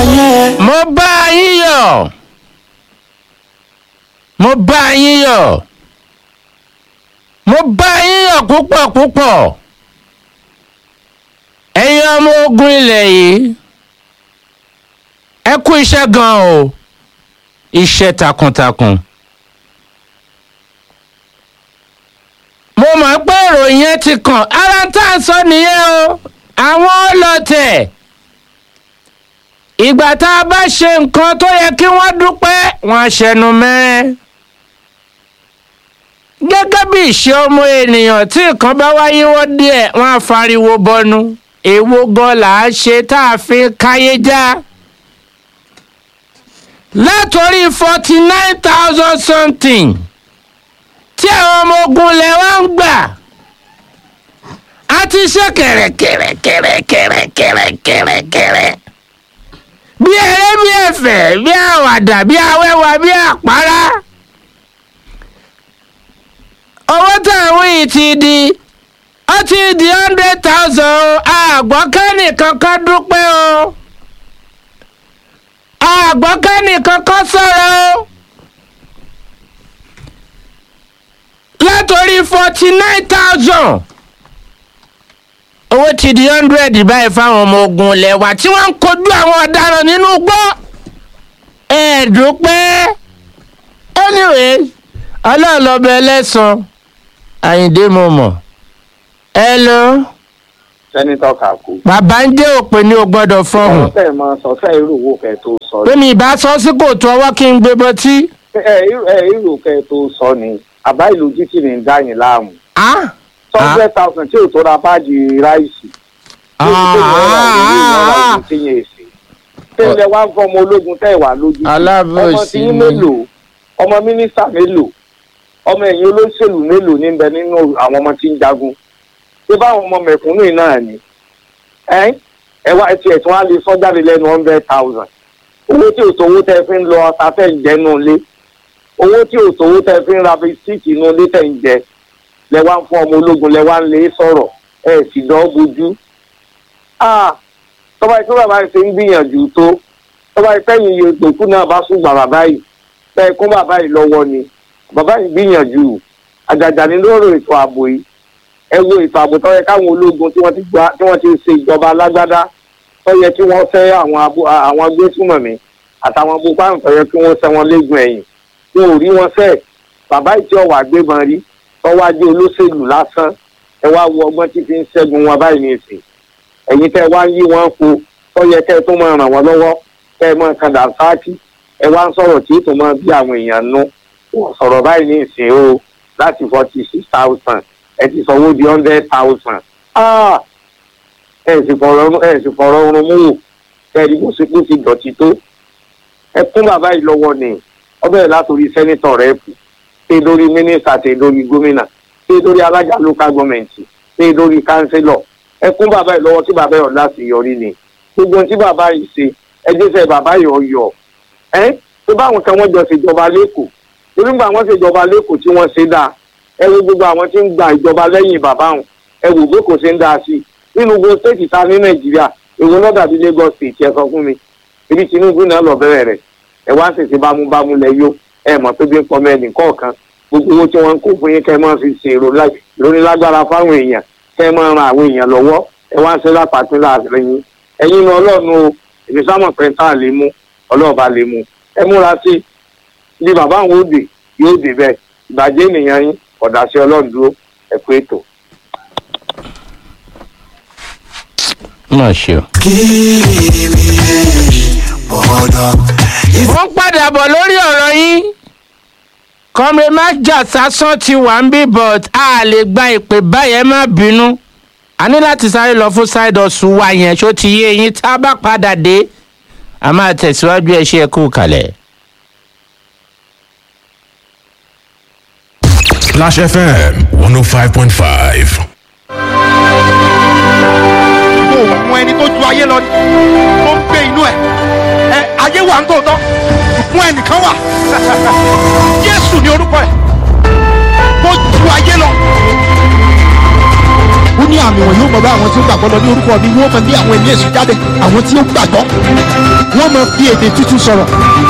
yẹn. mo bá yín yọ̀ mo bá yín yọ̀ mo bá yín yọ̀ púpọ̀ púpọ̀ ẹ̀yin ọmọ ogun ilẹ̀ yìí ẹ kú iṣẹ́ gan o iṣẹ́ takuntakun. mo mọ̀ pé ìròyìn yẹn ti kàn ara tá a sọ nìyẹn o àwọn ọlọ́tẹ̀ ìgbà tá a bá ṣe nǹkan tó yẹ kí wọ́n dúpẹ́ wọn á ṣẹnu mẹ́rẹ́ gẹ́gẹ́ bí ìṣe ọmọ ènìyàn tí nǹkan bá wáyé wọ́n díẹ̀ wọ́n á fariwo bọnu èwo gan là á ṣe tá a fi káyé já látòrí forty nine thousand something tí àwọn ọmọ ogun lẹ̀ wá ń gbà á ti ṣe kẹ̀rẹ̀kẹ̀rẹ̀kẹ̀rẹ̀kẹ̀rẹ̀kẹ̀rẹ̀kẹ̀rẹ̀ bí eré bí ẹ̀fẹ̀ bí àwàdà bí awẹ́wà bí àpárá owó táwọn yìí ti di ó ti di hundred thousand o àgbọ́kẹ́nì kankan dúpẹ́ o àgbọ́kẹ́nì kankan sọ̀rọ̀ o látòrí forty nine thousand owó ti di hundred báyìí fáwọn ọmọ ogun ilẹ̀ wa tí wọ́n ń kojú àwọn ọ̀daràn nínú gbọ́ ẹ̀ẹ́dúpẹ́ anyway ọlọ́ọ̀lọ́bẹ ẹlẹ́sàn àyíndé mo mọ̀ hello sẹ́nitọ́ kàkú. bàbá ń jẹ́ òpè ní o gbọ́dọ̀ fọhùn ọ̀rọ̀ tẹ̀ mọ sọ fẹ́ irú owó kẹ́ tó sọ pé mi ìbá sọ sí kòtò ọwọ́ kí n gbé bọtí. ẹ ẹ irú kẹ́ tó sọ ni àbá ìlú jíkì ní dá yín láàmú. ah hundred thousand tí ò tó ra báàgì ráìsì. tí ò tó ra ìlú ìrọ̀lá ìlú tí yẹn èsì. tí ilẹ̀ wá ń fọmọ ológun tẹ̀ wá lójú. Alábòsí ọmọ tí yín ni. mélòó ọmọ mínísítà mélòó ọmọ ẹ̀yìn olóṣèlú mélòó níbẹ̀ nínú àwọn ọmọ tí ń jagun. ṣé báwọn ọmọ mẹ̀kúnnù yìí náà ni ẹ ẹ wá ẹtì ẹtì wọn á lè sọ jáde lẹ́nu hundred thousand owó tí òtòwó tẹ fi ń lọ ọta tẹ ń jẹ nù lé owó tí òtòwó tẹ fi ń ra bisikíìtì nù lé tẹ ń jẹ lẹ wá ń fún ọmọ ológun lẹ wá ń lé sọ̀rọ̀ ẹ sì dán bójú tọ́ba ìpín bàbá yìí ṣe ń gbìyànjú tó tọ́ba ìpẹ́yìn iye ìgbòkú náà bá sùn gbà bàbá yìí tẹ́ kún bàbá yìí lọ́wọ́ ni bàbá yìí gbìyànjú àjàjà ní lóòrò ètò ààbò yìí ẹ wo ètò ààbò tó yẹ káwọn ológun tí wọ́n ti gba tí wọ́n ti ṣe ìjọba alágbádá tó yẹ kí wọ́n fẹ́ àwọn abo àwọn agbésùmọ̀mí àtàwọn boko haram tó yẹ kí wọ́n ṣẹ́ wọn léegun ẹ̀yìn wọn ò rí wọn fẹ́ bàbá yìí tí ọ̀wà gbébọn rí tọ́wọ́ ajé olóṣèlú lásán ẹ wá wo ọgbọ́n tí fi ń ṣẹ́gun wọn báyìí ní ìsìn ẹ̀yin tẹ́ wá ń yí wọn po tó yẹ kẹ́ ẹ tó máa ràn wọ́n lọ́wọ́ kẹ́ ẹ máa kan dànsáàkì ẹ wá ń sọ̀rọ̀ tí tó máa bí àwọn èèyàn nú wọ́n sọ̀rọ̀ báyìí ní ìsìn o láti forty six thousand ẹ ti sanwó di hundred thousand ẹ sì fọ̀rọ̀ ẹ sì fọ̀rọ̀ oorun mú wò kẹ́ẹ̀rí bó ṣe kó ti dọ̀tí tó ẹ kún bàbá yìí lọ́wọ́ ni ọbẹ̀ látòrí sẹ́nitọ̀ rẹ̀ kù ṣé lórí mínísítà ṣé lórí gómìnà ṣé lórí alága local government ṣé lórí kánsílọ̀ ẹ kún bàbá yìí lọ́wọ́ tí bàbá yìí ọ̀la sì yọrí ni gbogbo ohun tí bàbá yìí ṣe ẹ jẹ́ sẹ́ bàbá yìí ọ̀yọ́ ẹ tó báwọn kan wọ́n jọ ṣèjọba lẹ́kọ̀ọ́ torí gbà wọ́n ṣèjọba lẹ́kọ̀ọ́ tí wọ́n ṣe dáa ẹ wo gbogbo àwọn tí ń gba ìjọba lẹ́yìn bàbá wọn ẹ wò pé kò ṣe ń dáa sí i nínú gbogbo stéètì ta ní nàìjíríà èwo náà dàbí lagos state ẹ sọ fún mi ibi tinubu náà lọ bẹ̀rẹ̀ rẹ̀ ẹ wá ṣèṣe bámúbámú lẹ yó ẹ mọ̀ pé bí ń pọmọ ẹnì kọ̀ọ̀kan gbogbo owó tí wọ́n ń kó fún yín kẹ́ ẹ máa fi ṣe ìrónilágbára fáwọn èèyàn kẹ́ ẹ máa ran àwọn èèyàn lọ́wọ́ ẹ wá ń ṣe lápapín láàrin yín ẹ̀yin ní ọlọ́run o èmi sámọ̀ pé tá a lè mú ọlọ́ọ̀bá lè mú ẹ múra sí bí bàbá àwọn òde yóò dé bẹ́ẹ̀ ìbàjẹ́ ènìyàn yín ọ̀dà sí ọlọ́run dúró ẹ kú ètò. má ṣe o. wọ́n padà bọ̀ lórí ọ̀rọ̀ yín kọ́mre májà sásán ti wà ń bí but a lè gba ìpè báyẹn má bínú a ní láti sáré lọ fún side hustle wa yẹn ṣó ti yé yín tá a bá padà dé a máa tẹ̀síwájú ẹ ṣe é kú kalẹ̀. Clash FM 105.5. òun ẹni tó ju ayé lọ ni tó ń gbé inú ẹ ẹ ayé wà ń tòótọ́ fún ẹnìkan wà jésù ní orúkọ ẹ tó ju ayé lọ. ó ní àmì wọn yóò mọ bá àwọn tí ó gbàgbọ́ lọ ní orúkọ mi yóò mọ bí àwọn ènìyàn èṣù jáde àwọn tí ó gbàgbọ́ wọn wọ́n máa fi èdè tuntun sọ̀rọ̀.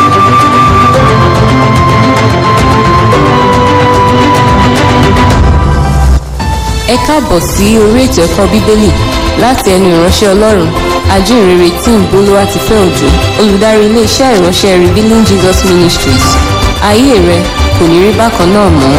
ẹ káàbọ̀ sí orí ètò ẹ̀kọ́ bíbélì láti ẹnu ìránṣẹ́ ọlọ́run ajínrere tí ń bolówá ti fẹ́ òjò olùdarí iléeṣẹ́ ìránṣẹ́ revealing jesus ministries ayé rẹ kò ní rí bákan náà mọ́.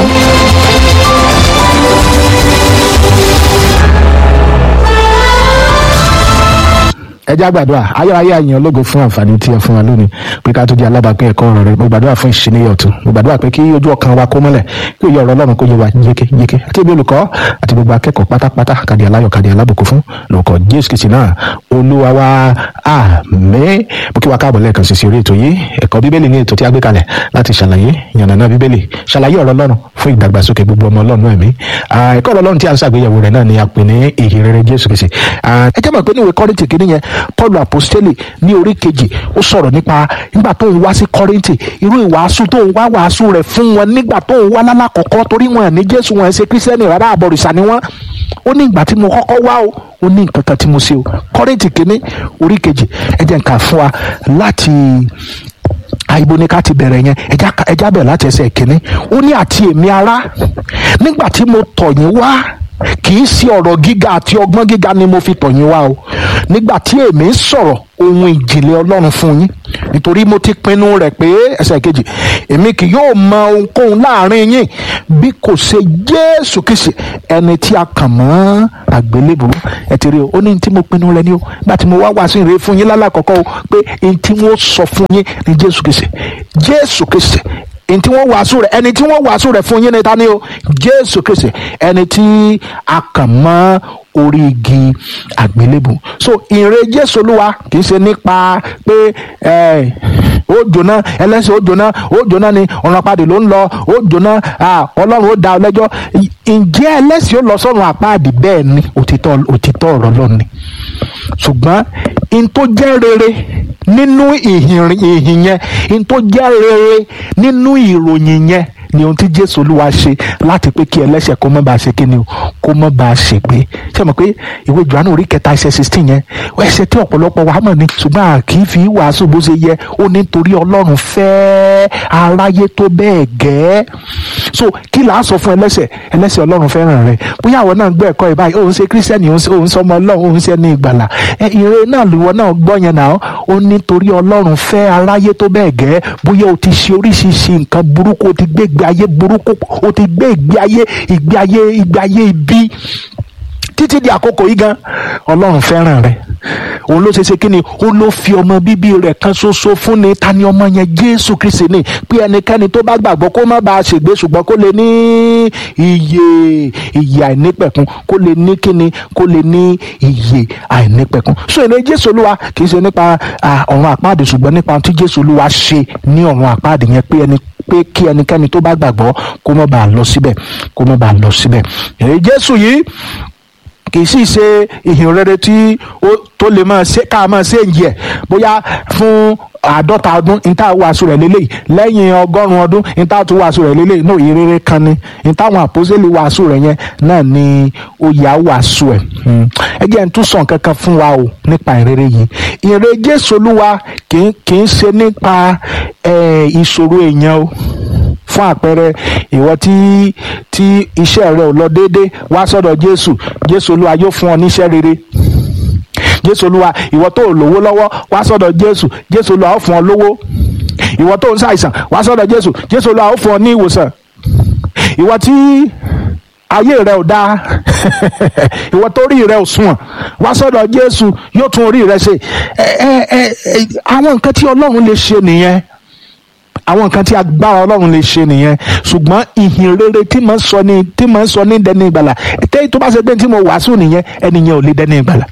ẹ já gbàdúrà ayérayé àyàn ológo fún àǹfààní tí ẹ fún wa lónìí pé ká tó di alábàápín ẹ̀kọ́ ọ̀rọ̀ rẹ mo gbàdúrà fún ìṣìníyẹ ọ̀tún mo gbàdúrà pé kí ojú ọkàn wa kó mọ́lẹ̀ kí òye ọ̀rọ̀ ọlọ́run kó yé wa yéké yéké àti ibi olùkọ́ àti gbogbo akẹ́kọ̀ọ́ pátápátá kàdí aláyọ̀ kàdí alábùkún fún lórúkọ jésù kìsì náà olúwa wa àmín mo kí wa káàbọ̀ lẹ́ẹ̀kan sí sí orí ètò yìí ẹ̀kọ́ bíbélì ní ètò tí a gbé kalẹ̀ láti ṣàlàyé yànnàná bíbélì ṣàlàyé ọ̀rọ̀ ọlọ́run fún ìdàgbàsókè gbogbo ọmọ ọlọ́run ẹ̀mí ẹ̀kọ́ ọ̀rọ̀ ọlọ́run tí a ń ṣàgbéyẹ̀wò rẹ̀ náà ni a pè ní ìhìnrere jésù kìsì ẹ jẹ́ mọ̀ pé níwèé kọ́rìntì kìíní yẹn paul apostoli ní orí kejì ó sọ̀rọ̀ nípa nígbà tó ń wá sí kọ́rìntì irú ìwàásù tó ń wá wàásù rẹ̀ fún wọn nígbà tó ń wá lálàkọ̀kọ́ torí wọn ní jésù wọn ṣe kírísítẹ́nì rárá àbọ̀rìṣà ni wọ́n ó ní ìgbà tí mo kọ́kọ́ wá o ó ní nǹkan kan tí mo ṣe o kọ́rìntì kìíní orí kejì ẹ jẹ́ nǹkan fún wa láti àìbo ni ká ti bẹ̀rẹ̀ yẹn ẹja ẹja bẹ̀rẹ̀ láti ẹsẹ̀ kìíní ó ní àti èmi ará nígbà tí mo tọ̀ yín wá kì í ṣe ọ̀rọ̀ gíga àti ọgbọ́n gíga ni mo fi tọ̀ yín wá o nígbà tí èmi ń sọ̀rọ̀ ohun ìjìnlẹ̀ ọlọ́run fún yín nítorí mo ti pinnu rẹ̀ pé ẹsẹ̀ kejì èmi kì yóò mọ ohunkóhun láàrin yín bí kò ṣe jésù kìsì ẹni tí a kàn mọ́ àgbélébù ẹ ti rí o ó ní tí mo pinnu rẹ̀ ni o nígbà tí mo wá wá sí ìrè fún yín lálàkọ́kọ́ o pé ẹni tí wọ́n sọ fún yín ni jésù kìsì jésù kìsì ẹni tí wọ́n wàásù rẹ̀ ẹni tí wọ́n wàásù rẹ̀ fún yín ni ta ni o jésù kristi ẹni tí a kàn mọ́ orí igi àgbélébù so ìre jésù olúwa kì í ṣe nípa pé ó jóná ẹlẹ́sìn ó jóná ó jóná ni ọ̀run àpáàdì ló ń lọ ó jóná ọlọ́run ó dá ọ lẹ́jọ́ ǹjẹ́ ẹlẹ́sìn ó lọ sọ́run àpáàdì bẹ́ẹ̀ ni òtítọ́ òtítọ́ ọ̀rọ̀ lọ́ni ṣùgbọ́n n tó jẹ́ rere nínú ìhìn yẹn n tó jẹ́ rere nínú ìròyìn yẹn ni ohun tí jésù olúwa ṣe láti pé kí ẹlẹ́ṣẹ̀ kó má bàa ṣe kí ni o kó má bàa ṣègbé ṣé mo pé ìwé johannu orí kẹta ẹsẹ̀ sixteen yẹn ẹsẹ̀ tí ọ̀pọ̀lọpọ̀ wa mọ̀ ni ṣùgbọ́n a kì í fi wàásù bó ṣe yẹ ó ní torí ọlọ́run fẹ́ aráyé tó bẹ́ẹ̀ gẹ́ so kí là á sọ fún ẹlẹ́ṣẹ̀ ẹlẹ́ṣẹ̀ ọlọ́run fẹ́ràn rẹ bóyá àwọn náà gbọ́ ẹ̀kọ́ ìbáyìí òun ṣe kírísítẹ́nì òun ṣe ọmọ ọlọ́run òun ṣe ní ìgbàlà ẹ ìre náà lùwọ náà gbọ́ yẹn náà ó ní torí ọlọ́run fẹ́ aráyé tó bẹ́ẹ̀ gẹ́ bóyá o ti ṣe oríṣiríṣi nǹkan burúkú o ti gbé ìgbé ayé burúkú o ti gbé ìgbé ayé ìgbé ayé ìgbé ayé ibi títí di àkókò yìí gan ọlọ́run fẹ́ràn rẹ òun ló ṣe ṣe kí ni ó ló fi ọmọ bíbí rẹ̀ kan ṣoṣo fún ni ta ni ọmọ yẹn jésù kristi ni pé ẹnikẹ́ni tó bá gbàgbọ́ kó má bàa ṣègbé ṣùgbọ́n kó lè ní iye iye àìnípẹ̀kun kó lè ní kíni kó lè ní iye àìnípẹ̀kun so èrè jésù olúwa kì í ṣe nípa ọ̀run àpáàdé ṣùgbọ́n nípa ohun tí jésù olúwa ṣe ní ọ̀run àpáàdé yẹn pé ẹni pé kí ẹnikẹ́ni tó bá gbàgbọ́ kó má bàa lọ síbẹ̀ kó má bàa lọ síbẹ̀ èrè jésù yìí kì í sì ṣe ìhìn rere tí ó tó lè máa ṣe ká máa ṣe ń yẹ bóyá fún àádọ́ta ọdún níta wàásù rẹ̀ lélẹ́yìí lẹ́yìn ọgọ́rùn-ún ọdún níta tún wàásù rẹ̀ lélẹ́yìí náà ìrere kan ni níta àwọn àpòsílẹ̀ wàásù rẹ̀ yẹn náà ni ó yà wàásù ẹ̀ ẹ jẹ́ n tún sọ nǹkan kan fún wa o nípa ìrere yìí ìrere Jésù Olúwa kì í ṣe nípa ìṣòro èèyàn o fún àpẹẹrẹ ìwọ tí tí iṣẹ́ rẹ ò lọ déédéé wá sọ́dọ̀ Jésù Jésù Olúwa yóò fún ọ níṣẹ́ rere jésù olúwa ìwọ tó lówó lọ́wọ́ wá sọ́dọ̀ jésù jésù olúwa ó fún ọ lówó ìwọ tó ń ṣàìsàn wá sọ́dọ̀ jésù jésù olúwa ó fún ọ ní ìwòsàn ìwọ tí ayé rẹ ò dáa ìwọ tó rí rẹ ò sunwọ̀n wá sọ́dọ̀ jésù yóò tún orí rẹ ṣe ẹ ẹ ẹ àwọn nǹkan tí ọlọ́run lè ṣe nìyẹn àwọn nǹkan tí agbára ọlọ́run lè ṣe nìyẹn ṣùgbọ́n ìhìn rere tí mo ń sọ ní tí mo ń sọ ní dẹni ìgbàlà tẹ́yìn tó bá ṣe pé tí mo wàásù nìyẹn ẹnìyẹn ò lè dẹni ìgbàlà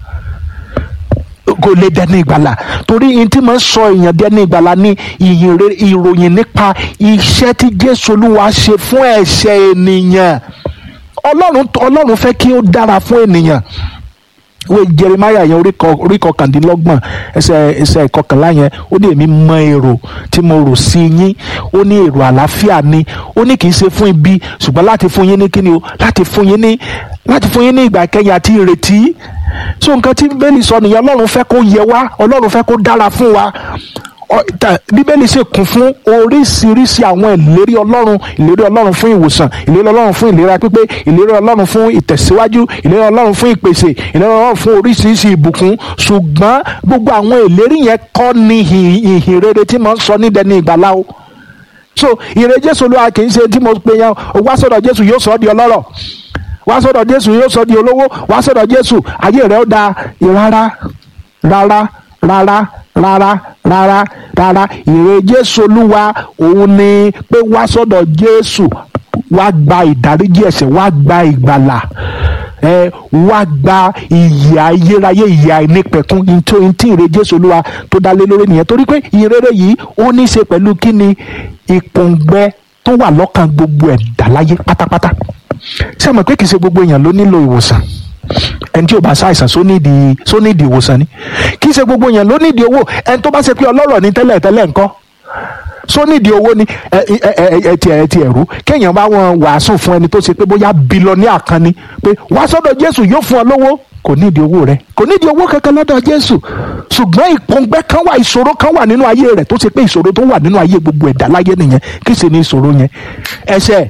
kò lè dẹni ìgbàlà torí ihun tí mo ń sọ èèyàn dẹni ìgbàlà ní ìhìn rere ìròyìn nípa iṣẹ́ tí jésù olúwa ṣe fún ẹ̀ṣẹ̀ ènìyàn ọlọ́run ọlọ́run fẹ́ kí ó dára fún ènìyàn ìwé jeremiah yẹn orí kọkàndínlọ́gbọ̀n ẹsẹ̀ ẹsẹ̀ ìkọkànlá yẹn ó ní èmi mọ èrò tí mo rò sí yín ó ní èrò àlàáfíà ni ó ní kì í ṣe fún ibi ṣùgbọ́n láti fún yín ní kíni o láti fún yín ní láti fún yín ní ìgbà kẹyìn àti ìrètí so nǹkan tí bẹ́ẹ̀ni sọ nìyẹn ọlọ́run fẹ́ kó yẹ wá ọlọ́run fẹ́ kó dára fún wa ọ- ta- bíbélì sì kún fún oríṣiríṣi àwọn ìlérí ọlọ́run ìlérí ọlọ́run fún ìwòsàn ìlérí ọlọ́run fún ìlera pípé ìlérí ọlọ́run fún ìtẹ̀síwájú ìlérí ọlọ́run fún ìpèsè ìlérí ọlọ́run fún oríṣiríṣi ìbùkún ṣùgbọ́n gbogbo àwọn ìlérí yẹn kọ́ ni ìhìn ìhìn rere tí mo ń sọ nídẹ̀ẹ́ni ìgbàlá o so ìre jésù olúwa kì í ṣe tí mo pe yan o wá sọ́dọ̀ jésù yóò sọ ọ́ di ọlọ́rọ̀ wá sọ́dọ̀ jésù yóò sọ ọ́ di olówó wá sọ́dọ̀ jésù ayé rẹ̀ ó da rárá rárá rárá rárá rárá rárá ìre jésù olúwa òun ni pé wá sọ́dọ̀ jésù wá gba ìdáríjì ẹ̀ṣẹ̀ wá gba ìgbàlà ẹ wá gba ìyè ayérayé ìyè àìnípẹ̀kun ntí ntí ìre jésù olúwa tó dá lé lórí nìyẹn torí pé ìrere yìí ó ní í ṣe pẹ̀lú kí ni ìpòǹgbẹ tó wà lọ́kàn gbogbo ẹ̀dá láyé pátápátá ṣé ẹ mọ̀ pé kì í ṣe gbogbo èèyàn ló nílò ìwòsàn ẹni tí ò bá ṣàìsàn só nídìí só nídìí ìwòsàn ni kì í ṣe gbogbo èèyàn ló nídìí owó ẹni tó bá ṣe pé ọlọ́rọ̀ ní tẹ́lẹ̀ tẹ́lẹ̀ ńkọ́ só nídìí owó ni ẹ ẹ ẹ ẹ ti ẹ ti ẹ̀rú kéèyàn bá wọn wàásù fún ẹni tó ṣe pé bóyá bílọ́níà kan ni pé wá sọ́dọ̀ jésù yóò fún ọ lówó kò nídìí owó rẹ kò nídìí owó kankan lọ́dọ̀ jésù ṣùgbọ́n ìpọ́ngbẹ́ kan wà ìṣòro kan wà nínú ayé rẹ̀ tó ṣe pé ìṣòro tó wà nínú ayé gbogbo ẹ̀dá láyé nìyẹn kí sì ni ìṣòro yẹn ẹ̀ṣẹ̀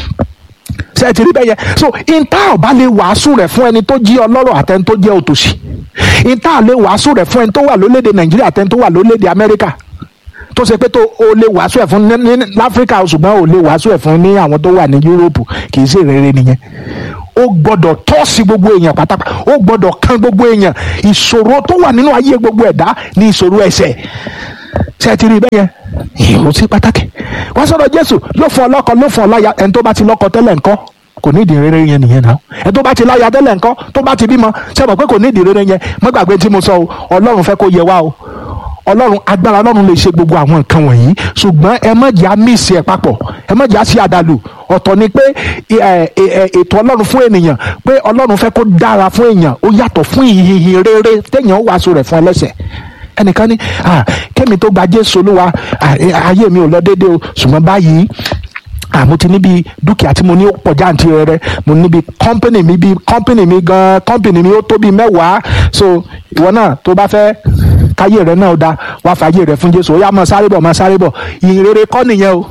ṣe ti rí bẹ́ẹ̀ yẹn so ìta ọba lè wàásù rẹ̀ fún ẹni tó jí ọlọ́rọ̀ àtẹni tó jẹ́ òtòṣì ìta lè wàásù rẹ̀ fún ẹni tó wà lólédè nàìjíríà àtẹni tó wà lólédè amẹ́ríkà tó ṣe pé tó o lè wàásù ẹ̀ fún ní ní láfíríkà o, ṣùgbọ́n o lè wàásù ẹ̀ fún ní àwọn tó wà ní yúróòpù kì í ṣe rere nìyẹn ó gbọ́dọ̀ tọ́ sí gbogbo èèyàn pátápátá ó gbọ́dọ̀ kan gbogbo èèyàn ìṣòro tó wà nínú ayé gbogbo ẹ̀dá ní ìṣòro ẹ̀ṣẹ̀ ṣe ti rí bẹ́ẹ̀ yẹn ó sí pàtàkì wọ́n sọ̀rọ̀ jésù yóò fún ọ lọ́kọ ló fún ọ láya ẹni tó bá ti lọ́kọ tẹ́lẹ̀ ńkọ́ kò ní ìdí rere yẹn nìyẹn náà ẹni tó bá ti láya tẹ́lẹ̀ ńkọ́ tó bá ti bímọ ṣe mọ̀ pé kò ní ìdí rere yẹn má gbàgbé tí mo sọ o ọlọ́run fẹ́ kó yẹ wá o ọlọ́run agbára ọlọ́run lè ṣe gbogbo àwọn nǹkan wọ̀nyí ṣùgbọ́n ẹ má jẹ́ àmísì ẹ̀ papọ̀ ẹ má jẹ́ àṣì àdàlù ọ̀tọ̀ ni pé ẹ, ẹ, ẹ, ètò ọlọ́run fún ènìyàn pé ọlọ́run fẹ́ kó dára fún èèyàn ó yàtọ̀ fún ìhìhìn rere téèyàn ó wàásù rẹ̀ fún ẹlẹ́sẹ̀ ẹnìkan ní ah, kémi tó gba jésù olúwa ah, eh, ayé mi ò lọ déédéé o ṣùgbọ́n báyìí ah, mo ti níbi dúkìá tí mo ní ó pọ̀ jáǹtì rẹ mo níbi kọ́ńpìnì mi bí kọ́ńpìnì mi gan kọ́ńpìnì mi ó tó bí mẹ́wàá so ìwọ náà tó bá fẹ́ káyé rẹ náà ó da wá fàyè rẹ fún jésù ó yá máa sáré bọ̀ máa sáré bọ̀ ìrere kọ́ nìyẹn o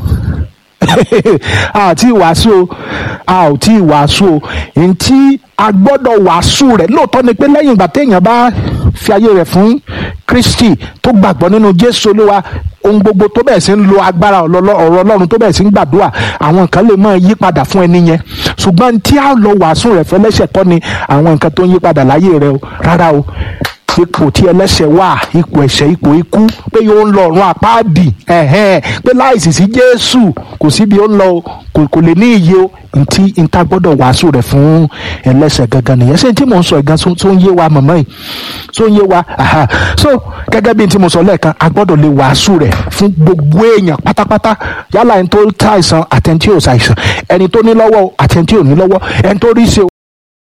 a ò tí ì wàásù o a ò tí ì wàásù o ntí a gbọ́dọ̀ wàásù rẹ̀ lóòótọ́ ni pé lẹ́yìn ìgbà téèyàn bá fi ayé rẹ̀ fún kristi tó gbàgbọ́ nínú jésù olúwa ohun gbogbo tó bẹ̀rẹ̀ sí ń lo agbára ọlọ́lọ́- ọ̀rọ̀ ọlọ́run tó bẹ̀rẹ̀ sí ń gbàdúrà àwọn nǹkan lè máa yí padà fún ẹni yẹn ṣùgbọ́n tí a lọ wàásù rẹ̀ fẹ́lẹ́sẹ̀ kọ́ ni àwọn nǹkan tó ń yí padà láyé rẹ̀ o rárá o ipò tí ẹlẹ́sẹ̀ wà ipò ẹ̀ṣẹ̀ ipò ikú pé yóò ń lọ ọ̀run àpáàdì ẹ̀hẹ́n pé láìsí sí jésù kò síbi ó ń lọ o, kò kò lè ní iye o ntí nta gbọ́dọ̀ wàásù rẹ̀ fún ẹlẹ́sẹ̀ gangan nìyẹn ṣé tí mò ń sọ ìgan tó ń yé wa mọ̀mọ́ yìí tó ń yé wa aha so gẹ́gẹ́ bí n tí mo sọ lẹ́ẹ̀kan a gbọ́dọ̀ lè wàásù rẹ̀ fún gbogbo èèyàn pátápátá yálà ẹni tó ṣàìsàn àtẹni tí ò ṣàìsàn ẹni tó ní lọ́wọ́ àtẹni tí ò ní lọ́wọ́ ẹni tó rí ṣe